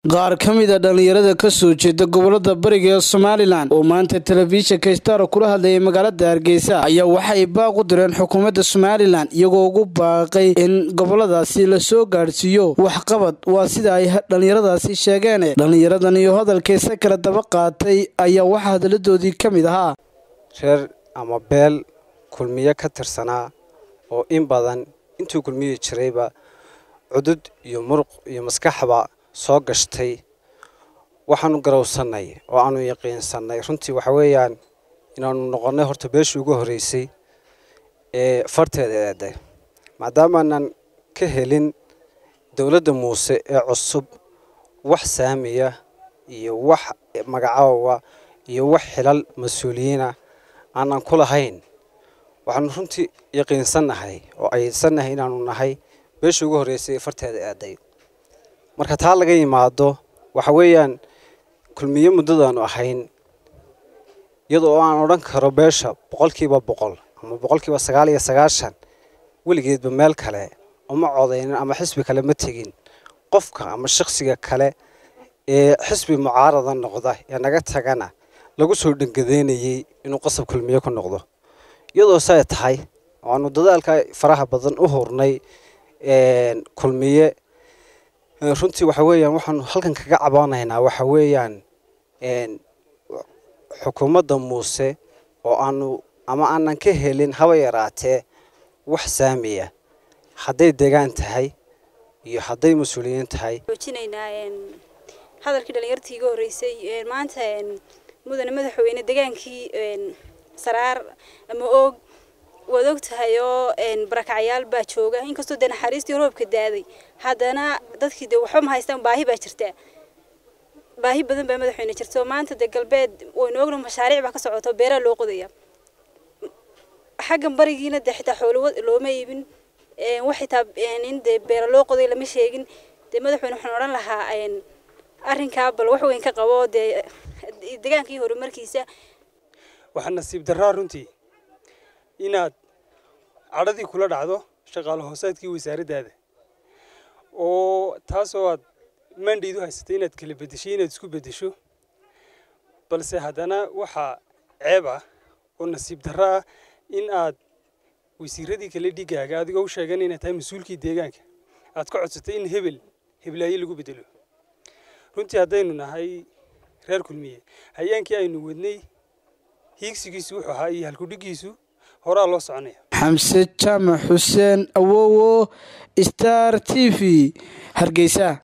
qaar ka mid a dhallinyarada ka soo jeeda gobolada bariga ee somalilan oo maanta telefishinka stara kula hadlayay magaalada hargeysa ayaa waxay baaq u direen xukuumadda somalilan iyagoo ugu baaqay in goboladaasi lasoo gaadhsiiyo waxqabad waa sida ay dhallinyaradaasi sheegeen dhallinyaradan iyo hadalkaysa kala daba qaatay ayaa waxaa hadaladoodii ka mid ahaa reer ama beel kulmiye ka tirsanaa oo in badan intuu kulmiyi jirayba cudud iyo muruq iyo maskaxba soo gashtay waxaanu garowsannay oo aanu yaqiinsannay runtii waxa weeyaan inaanu noqonnay horta beeshii ugu horreysay ee farteeda eeday maadaamaanan ka helin dowladda muuse ee cusub wax saamiya iyo wax magacaawa iyo wax xilal mas-uuliyiina aanan ku lahayn waxaanu runtii yaqiinsannahay oo aysannahay inaanu nahay beeshii ugu horreysay ee farteeda eeday marka taa laga yimaado waxa weeyaan kulmiye muddadaanu ahayn iyadoo aan odhan karo beesha boqolkiiba boqol ama boqolkiiba sagaal iyo sagaashan weligeedba meel kale uma codaynin ama xisbi kale ma tegin qofka ama shakhsiga kale ee xisbi mucaarada noqda ee naga tagana lagu soo dhangadeynayey inuu qasab kulmiye ku noqdo iyadoo say tahay aanu dadaalka faraha badan u hurnay kulmiye runtii waxa weeyaan waxaanu halkan kaga cabaanaynaa waxa weeyaan xukuumadda muuse oo aanu ama aanan ka helin haba yaraatee wax saamiya hadday degaan tahay iyo hadday mas-uuliyiin tahay xoojinaynaa hadalkii dhalinyartii iga horreysay maanta mudane madaxweyne degaankii saraar ama oog waad og tahay oo barakacyaal baa jooga inkastoo dee naxariistii roobka daaday haddana dadkii dee waxba ma haystaan baahi baa jirta baahi badan baa madaxweyne jirta oo maanta dee galbeed waynu ogna mashaariic baa ka socoto beeraa loo qodaya xaggan barigiina dee xitaa xoolo looma iibin wax xitaa in dee beera loo qoday lama sheegin dee madaxweyne waxaan odhan lahaa arrinkaa bal wax weyn ka qabo dee degaankii horumarkiisa waxaa nasiib darraa runtii inaad cadhadii kula dhacdo shaqaale hoosaadkii wasaaraddaada oo taasoo aad mandhiid u haysatay inaad kala beddeshay inaad isku beddesho balse haddana waxaa ceeb ah oo nasiib darro ah in aad wasiiradii kale dhigaaga adigoo u sheegan inaad tahay mas-uulkii deegaanka aad ka codsatay in hebel heblaaye lagu beddelo runtii haddaynu nahay reer kulmiye hayaankii aynu wadnay hiigsigiisu wuxuu ahaa iyo halkudhigiisu horaa loo soconaya xamse jaamac xuseen awowo star t v hargeysa